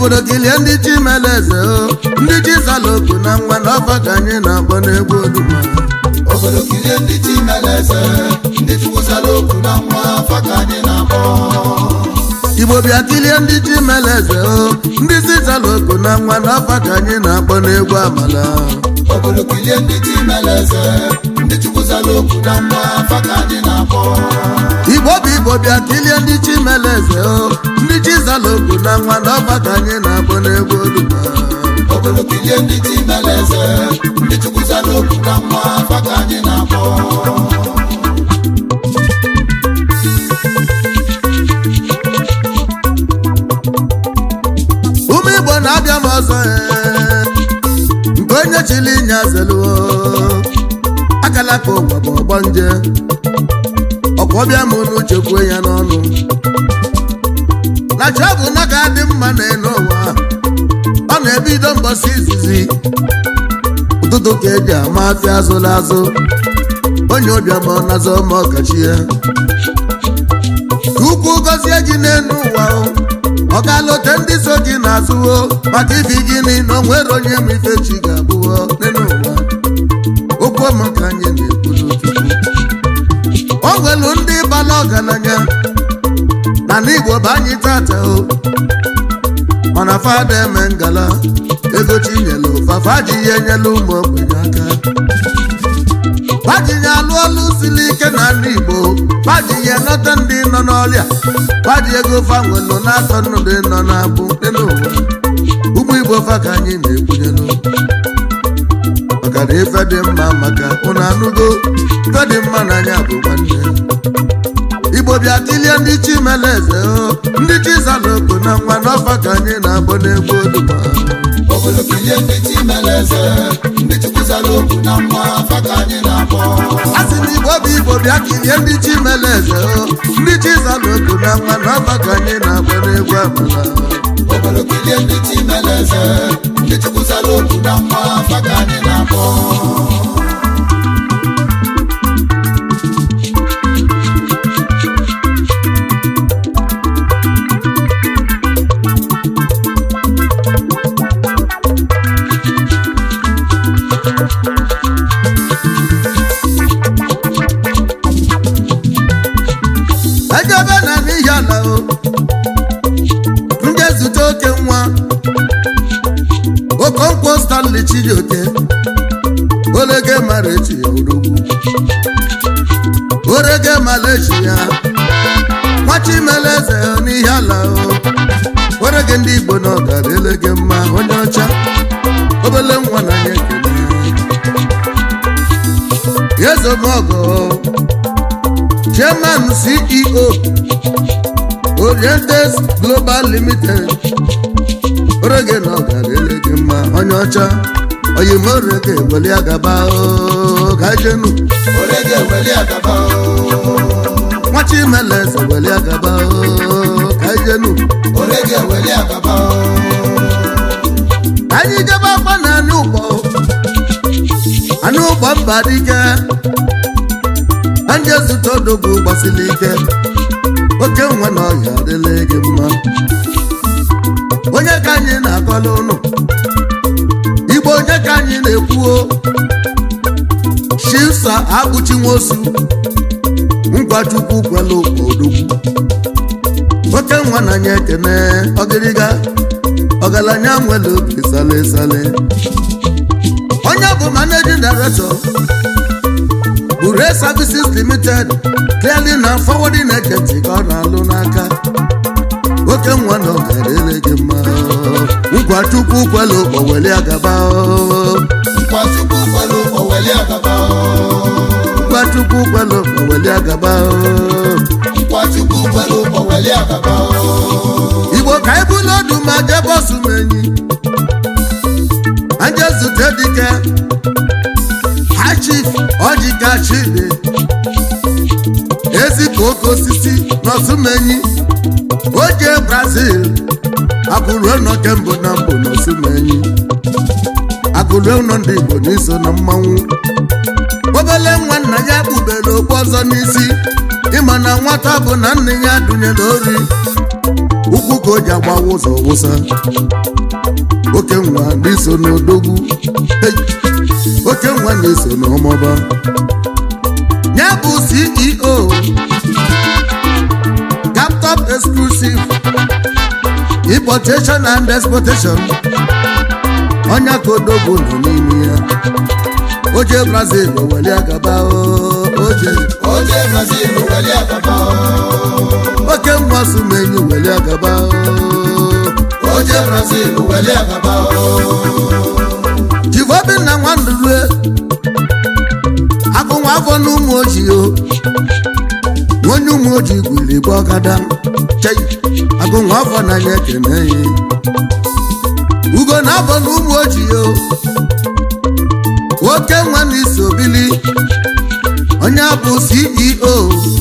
obodo kilie ndị chimeleze o ndị chizaloku na nwa na ọfa ka anyị na-akpọ n'egwu oduma obodo kirie ndị chimeleze ndị chukwusara okwu na nwa afa ka anyị na-akpọ igbo bịa kilie ndị chimeleze o ndị chizaloku na nwa na ọfa ka anyị na-akpọ n'egwu amala obodo kirie ndị chimeleze ndị chukwusara okwu na nwa afa ka anyị na-akpọ igbo bụ igbo bịa kilie ndị chimeleze o ndị chizaloku na nwa na ọfa ka anyị na-akpọ n'egwu oduma obodo kirie ndị chimeleze ndị chukwusara okwu na nwa afa ka anyị na-akpọ ụmụ igbo na-abịa m ọzọ ee, nke onye chili nya zeluo akala ka ụwa bụ ọgbọ nje ọkwa ọbịa m n'uche kwue ya n'ọnụ na chi ọ bụ na ga-adị mma n'elu ụwa ọ na-ebido mbọsị izizi ụtụtụ ka eji ama afịa azụla azụ onye ụbịam ọ nazọ ma ọkachi ya ka ukwu gọzie gị n'elu ụwa o ọ ga-alọte ndị so gị n'azụ o maka ibi gịnị na o nwere onye ma ife chi ga-abụọ n'elu ụwa okwu ọma ka anyị na-ekwuru chukwu o nwelu ndị bala ọgaranya na n'igbo bụ anyị tata o mana fada eme ngala ego chinyelu fafa ji ya enyela ụmụ ogbenye aka fajinye alụ ọlụ siri ike na ndị igbo fajinye nọta ndị nọ n'ọrịa faji ego fanwelu na-atọ nnụdị nọ na-abụ dị n'ụwa ụmụ igbo fa ka anyị na-ekwenyelu maka na ife dị mma maka ụnụ anụgo ife dị mma n'anya bụ nwanne igbo bịa kilie ndị chimeleze o ndị chizaloko na nwa n'ọfa ka anyị na-abụ n'egwu oduma obodo kirie ndị chimeleze ndị chukwusara okwu na nwa afa ka anyị na-akpọ a sị na igbo bụ igbo bịa kilie ndị chimeleze o ndị chizaloko na nwa n'ọfa ka anyị na-abụ n'egwu amala obodo kirie ndị chimeleze ndị chukwusara okwu na nwa afa ka anyị na-akpọ ejebe na n'ihi ala o ndị ezute oke nwa okonkwo stanley chijioke olege mara echi ya odogwu orege mara echi ya nwachimeleze n'ihi ala o orege ndị igbo na ọgara elege mma onye ọcha obele nwa na ya ekele yezomogo chairman ceo orientes global limited orege na ọgara elege mma onye ọcha oyimorege weli agaba o gajenu orege weli agaba o nwachimeleze weli agaba o gajenu orege weli agaba o anyị jebe akwa na anị ụgbọ anị ụgbọ mba dike ndị zụta odogwu gbasiri ike oke nwa na ọhịa adịla gị mma onye ka anyị na-akọla ụnụ igbo onye ka anyị na-ekwuo shisa akpụchi nwosu ngwachukwu kwela ụkpọ odogwu oke nwa na anya ekene ọgịrịga ọgaranya nwere obi sale sale onye bụ managing director bure services limited clearly na forwarding agent ka ọ na-alụ n'aka oke nwa na ọgara ele gị mma ngwa chukwu kwela ụkpọ weli agaba nkwachukwu kwelu oweli agaba o ngwa chukwu kwela ụkpọ weli agaba nkwachukwu kwelu oweli agaba o igbo ka anyị bụlụ ọdụ ma jee bọsụ m enyi anje zute dike ha chief ọjika chidi ezipụ oke osisi n'ọsụmenyi oje brazil akụrue nọ kembụ na mbụ n'ọsụmenyi akụrue nọ ndị igbo n'iso na mmanwụ obele nwa nna ya kpubere okpu ọzọ n'isi ịma na nwata bụ na nne ya dụnyere ori ụkwụ ka o ji agbawa ụzọ wụsa oke nwa na-eso n'odogwu Hey! oke nwa na-eso n'ọmọba ya bụ ceo captop exclusive importation and exportation ọnya ka odogwu nọ n'ime ya oje brazil oweli agaba o, oje oje brazil weli agaba oke nwa sumenyi weli agaba o. oje brazil weli agaba jivobinna nwandulue agụnwa afọ na ụmụ ojii o onye ụmụ ojii gwiri bụ ọgada chei agụnwa afọ na anya ekene ya ugo na afọ na ụmụ ojii o nwoke nwa na iso bili onye bụ ceo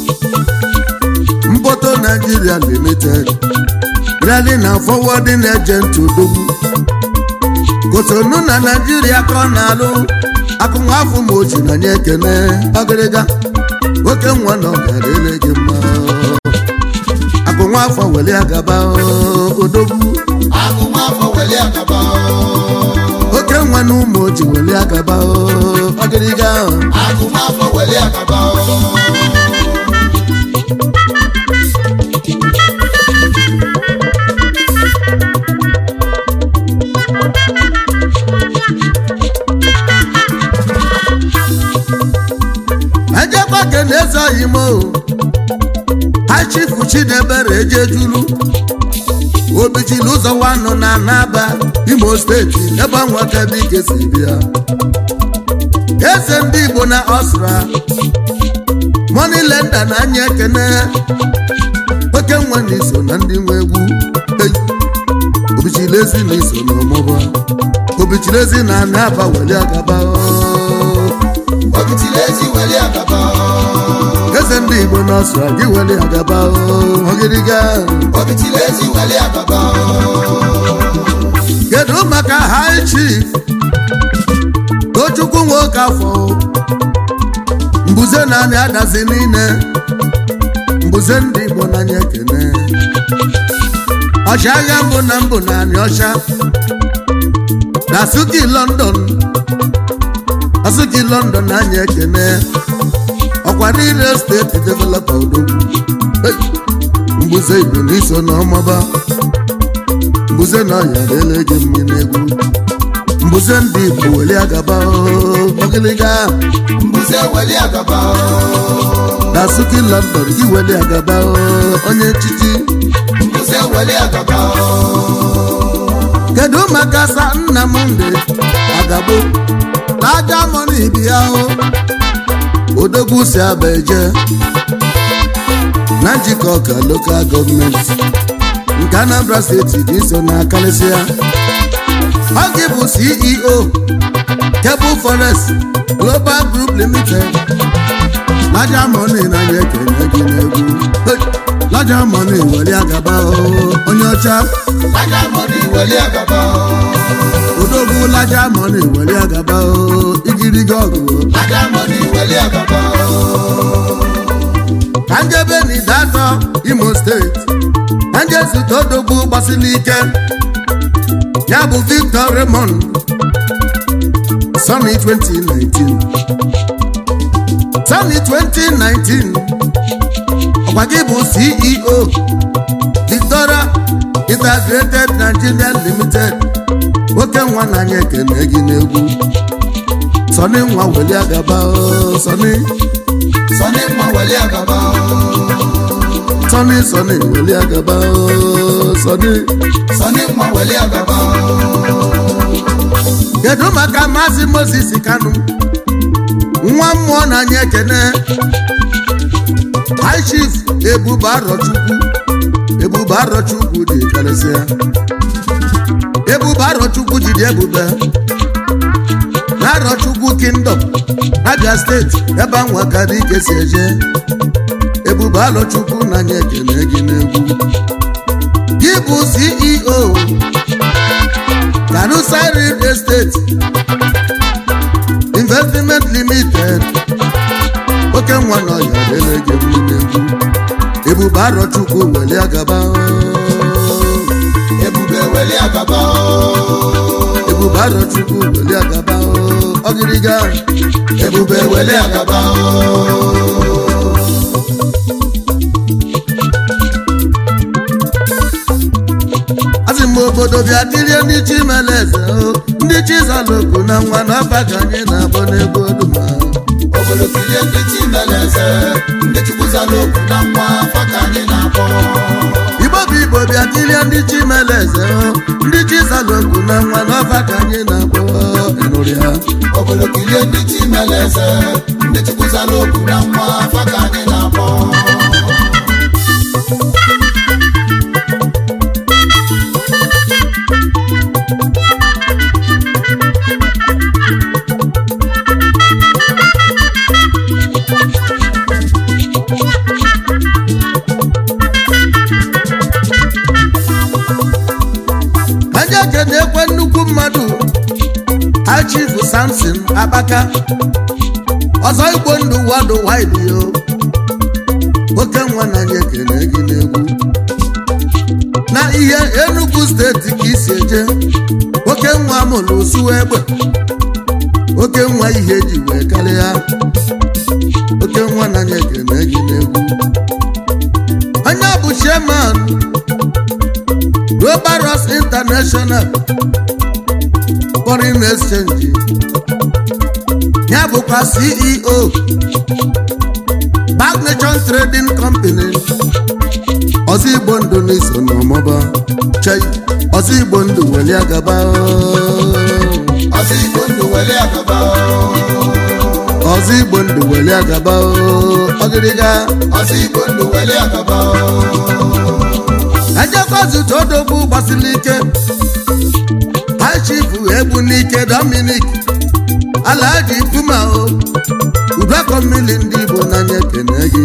mboto nigeria limited rally na forwarding agent odogwu kotonu na naijiria ka ọ na-alụ akụnwafọ ma oji na nye ekene ọgịrịga nwoke nwa na ọgara ele gị mma akụnwafọ weli agaba odogwu agụmafọ weli agaba oke nwa na ụmụ oji weli agaba ọgịrịga agụmafọ weli agaba ejekwa kene ezoghị m o achifu chidebere ejejulu obichili ụzọ wanụ na naba imo steeti ebe nwakebike si bịa eze ndị igbo na ọsra monilenda na anya ekene oke nwa na iso na ndị nwe egwu Ei, obichilezi na iso na ọmụba obichilezi na naba weli agaba o. obitilezi weli agaba eze ndị igbo n'ọsọ gị weli agaba ogiriga obitilezi weli agaba kedu maka high chief tochukwu nwoke afọ mbuze naanị adazi niile mbuze ndị igbo n'anya ekene ọchịagha mbụ na mbụ naanị ọcha na suki london asuki london n'anya ekene ọkwa niile steeti developa odogwu Hey! mbuze igbo n'iso na ọmaba mbuze na ọya lele gị mmiri egwu mbuze ndị igbo weli agaba ogiliga mbuze weli agaba na suki london gị weli agaba onye echichi mbuze weli agaba kedu maka sa nnamdị agabo na aja mọni bi ya o odogwu si aba eje na njikọ ka lokal gọọmenti nke anambra steeti dị so na karịsịa ọ gị bụ ceo cable forest global group limited laja mọni na ya ekene gị n'egwu Hey! laja mọni weli agaba o onye ọcha laja mọni weli agaba odogwu laja mọni weli agaba o igirigi ọgụ laja mọni weli agaba ka njebe n'idatọ imo steeti ka nje zute odogwu gbasiri ike ya bụ victor raymond sony 2019 sony 2019 ọkwa gị bụ ceo victoria integrated nigeria limited oke nwa na anya ekene gị n'egwu sọni nwa weli agaba o sọni sọni mma weli agaba sọni sọni weli agaba o sọni sọni mma weli agaba kedu maka maazị moses kanu nwa mmụọ na anya ekene high chief ebube arọchukwu ebube arọchukwu dị karịsịa ebube arọchukwu jiri ebube na arọchukwu kingdom abia steeti ebe anwa kara ike si eje ebube arọchukwu na anya ekene gị n'egwu gị bụ ceo kanusa real estate investment limited oke nwa na ọya lele gị mmiri egwu ebube arọchukwu weli agaba weli agaba o ebube arọchukwu weli agaba o ọgịrịga ebube weli agaba o asị m obodo bịa kirie ndị chi mere eze o ndị chi zaloko na nwa na ọba ka anyị na-akpọ n'egwu oduma obodo kirie ndị chi mere eze ndị chukwu zara okwu na nwa afa ka anyị na-akpọ igbo bụ igbo bịa kirie ndị chi mere eze o ndị chi zaloko na nwa na ọba ka anyị na-akpọ ịnụrụ ya obodo kirie ndị chi mere eze ndị chukwu zara okwu na nwa afa ka anyị na-akpọ aja na-ekwe nnukwu mmadụ achifu samson akpaka ọzọ igbo ndụ wado wide yo oke nwa na anyị ekene gị n'egwu na ihe enugu steeti ka isi eje oke nwa mụrụ osu egbe oke nwa ihe eji wee karịa oke nwa na anyị ekene gị n'egwu onye bụ chairman Robaros International Foreign Exchange ya bụkwa CEO Bank Nation Trading Company ọzọ igbo ndụ n'iso n'ọmụba chei ọzọ igbo ndụ weli agaba ọsọ igbo ndụ weli agaba o ọzọ igbo ndụ weli agaba ọgịrịga ọsọ igbo ndụ weli agaba o ejekọzụta odogwu gbasiri ike high chief egbu n'ike dominic alaji puma o udakọ mmiri ndị igbo n'anya ekene gị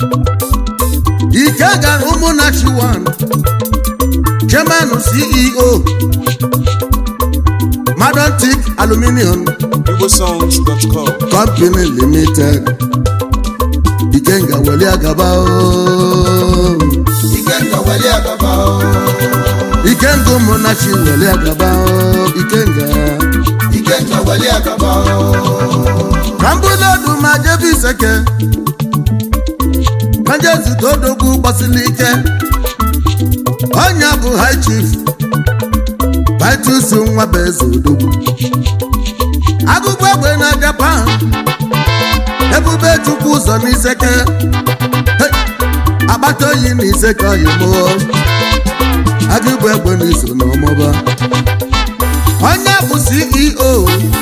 ike gara ụmụnachi 1 chairman ceo madontic aluminium igbosongs.com company limited ikenga weli agaba o ikenga weli agaba o ikenga ụmụnachi weli agaba o ikenga ikenga weli agaba o ka mbụlodu ma jebe iseke ka jezute odogwu gbasiri ike ọnya bụ high chief vitus nwa bụ eze odogwu agụgụ egbe na japan ebube chukwu ụzọ n'iseke Hey! agbata oyi na iseke oyimo agụgụ egbe na iso n'ọmụba onye bụ ceo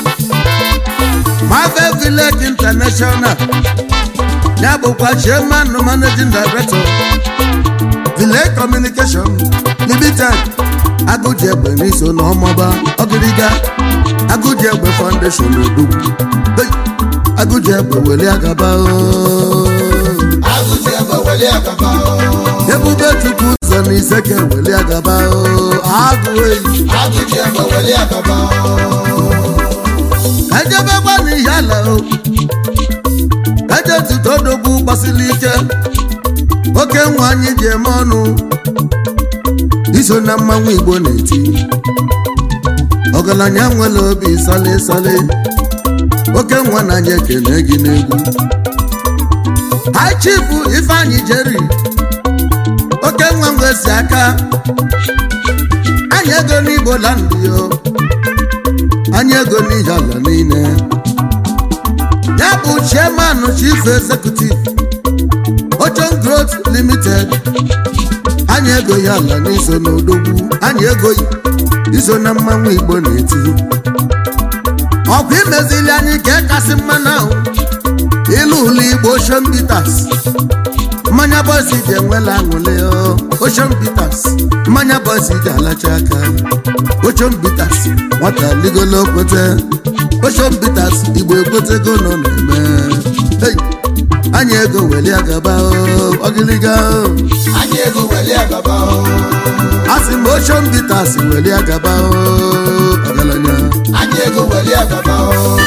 Marvel Village International ya bụkwa chairman managing director Village Communication Limited Agụji egbe n'iso na ọmọba ọgịrịga Agụji egbe Foundation Odogwu Hey! Agụji egbe weli agaba ooo. agụji egbe weli agaba o Ebube Chukwu ụzọ na iseke weli agaba ooo. agụ eyi agụji egbe weli agaba o ejebekwa n'ihe ala o ejetuta odogwu gbasiri ike oke nwa anyị ji eme ọnụ iso na mmanwụ igbo na-eti ọgaranya nwere obi sale sale oke nwa na anyị ekene gị n'egwu high chief ifeanyị jeri oke nwa nwee si aka anyị ego n'igbo land yo anyị ego n'ihe ala niile ya bụ chairman chief executive ocean growth limited anyị ego ya ala n'iso n'odogwu anyị ego iso na mmanwụ igbo na-eti ọkwa imezili anyị ka kasị mma na ahụ ilu ụlọ igbo ocean bitters mmanya bọsi ji enwela aṅụle ocean bitters mmanya bọsi ji alacha aka ocean bitters nwata ligolo kwete ocean bitters igbo ekwetego nọ na-eme Hey! anyị ego weli agaba o, ọgịlịga o. anyị ego weli agaba o asị m ocean bitters weli agaba o, ọgaranya anyị ego weli agaba o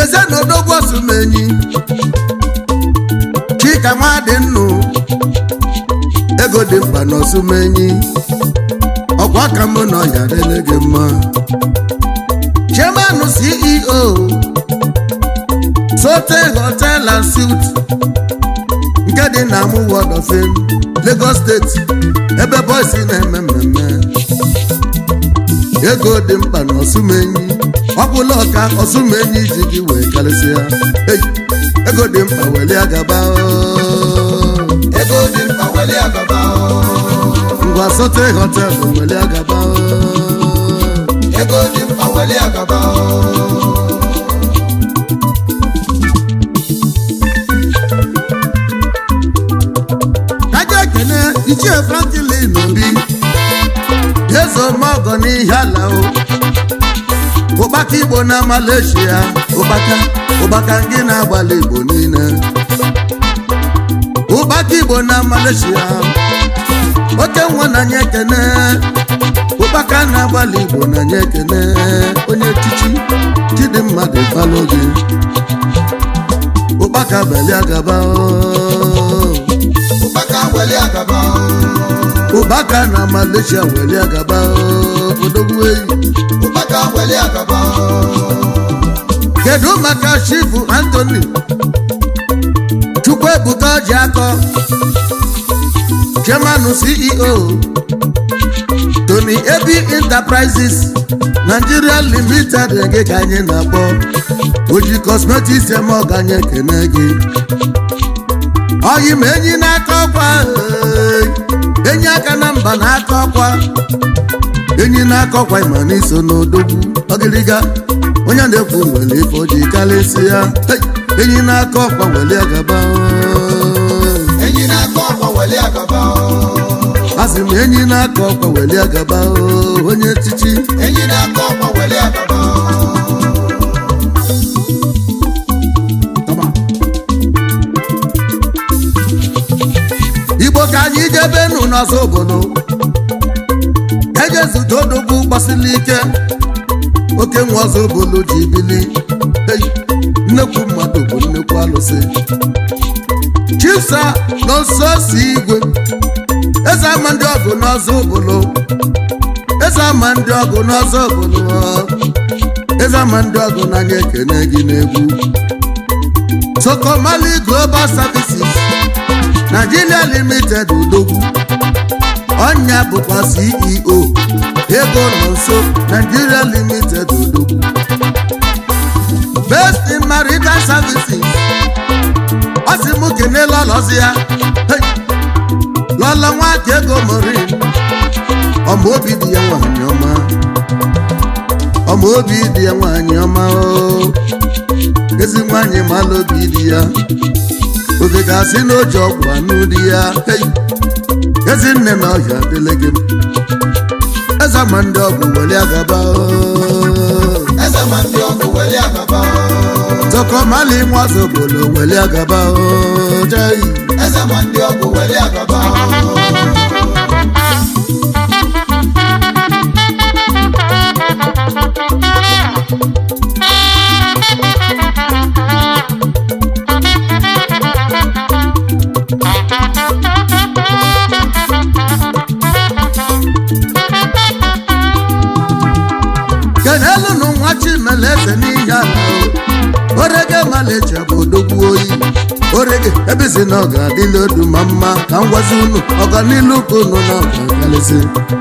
n'ezie na odogwu osumenyi chika nwadị nnụ ego dị mkpa na osumenyi ọkwa ka mụ na ọya dịle gị mma chairman ceo sote hotel and suit nke dị na amụ ward of fame lagos steeti ebe boys na-eme mmemme ego dị mkpa na osumenyi ọbụla ọka osumenyi ji gị wee karịsịa Hey, ego dị mkpa weli agaba oo. ego dị mkpa weli agaba o. ngwa sote hotel weli agaba oo. ego dị mkpa weli agaba o. kaja ekene ichie franklin obi eze ọmọgọ n'ihe ala o ụkpaka igbo na malaysia ụkpaka ụkpaka ndị na-agbalị igbo niile ụkpaka igbo na malaysia oke nwa na nye ekene ụkpaka na-agbalị igbo na nye ekene onye echichi chidimma dị falụ gị ụkpaka belia gaba o ụkpaka weli agaba o. ụbaka na malaysia weli agaba oo, odogwu eyi ụkpaka weli agaba o. kedu maka chifu anthony chukwuebuka ji akọ chairman ceo tony ebi enterprises nigeria limited gị ka anyị na-akpọ oji cosmetics eme ọganye ekene gị oyi ma enyi n'aka ọkwa ee, enyi aka na mba n'aka ọkwa enyi n'aka ọkwa ịma n'iso n'odogwu ọgịrịga onye na-ekwu nwere ife o ji karịsịa Hey! enyi n'aka ọkwa weli agaba oo. enyi na-akọ ọkwa weli agaba o. asị m enyi n'aka ọkwa weli agaba oo, onye echichi enyi na-akọ ọkwa weli agaba o. igbo ka anyị jebenu n'ọzọ obodo ejezute odogwu gbasiri ike oke nwa ọzọ obodo ji bili Hey! nnekwu mmadụ bụ nnekwu alụsị chisa n'ọsọ si igwe eze ama ndị ọgụ n'ọzọ obodo eze ama ndị ọgụ n'ọzọ obodo eze ama ndị ọgụ n'anya ekene gị n'egwu sokomali global services Nigeria limited udogwu ọnya bụkwa ceo ego nọ nso Nigeria limited udogwu best in marital services ọ sị mụ kene lọlọzi ya Hey! lọlọ nwaka ego morin ọma obi dị ya nwanyị ọma ọma obi dị ya nwanyị ọma o ezi nwanyị mala obi dị ya oge ga-asị n'oji ọgwụ anụ dị ya Hey! ezi nne na ọhịa dịle gị eze ma ndị ọgwụ weli agaba o. eze ma ndị ọkụ weli agaba o. tọkọmali nwazobolo weli agaba o. Jai. eze ma ndị ọkụ weli agaba o. kenelụnụ nwa chimeleze n'ihe ala o orege malecha bụ odogwu oyi orege ebezi na ọ ga-adịla odu ma mma ka m gwazi unu ọganilu ka unu na ọgagalezi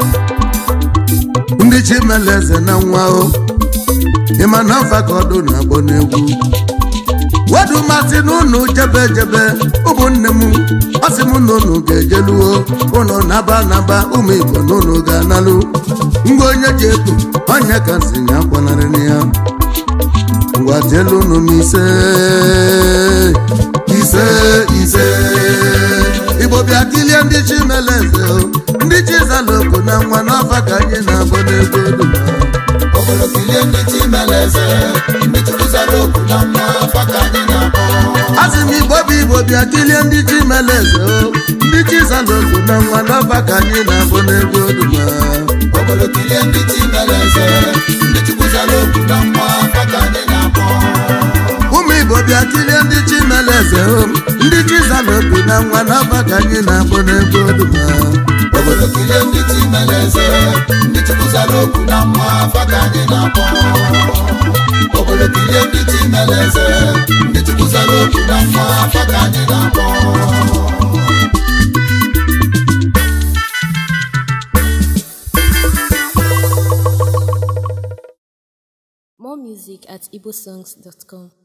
ndị chimeleze na nwa o ịma na mfa ka ọdụ na-agbọ n'egwu wedu masị n'unu jebe jebe ụmụnne m ọsị m na unu ga-ejeluo unu naba naba ụmụ igbo na unu ga-analụ ngwa onye ji ekpu onye ka nsị ya akwanarịrị ya ngwa jelu unu m ise ise ise igbo bịa kilie ndị chimeleze o ndị chizaloko na nwa n'ọfa ka anyị na-abụ n'ego duma obodo kilie ndị chimeleze ndị chukwuzara okwu na mma afa ka anyị na-akpọ asị m igbo bụ igbo bịa kilie ndị chimeleze o ndị chizaloko na nwa n'ọfa ka anyị na-abụ n'ego duma obodo kilie ndị chimeleze ndị chukwuzara okwu na mma afa ka anyị na-akpọ na nwa n'ọba ka anyị na-akpọ n'ebe oduma obodo kirie ndị timere eze ndị chukwuzara okwu na mma afa ka anyị na-akpọ obodo kirie ndị timere eze ndị chukwuzara okwu na mma afa ka anyị na-akpọ More music at igbosongs.com.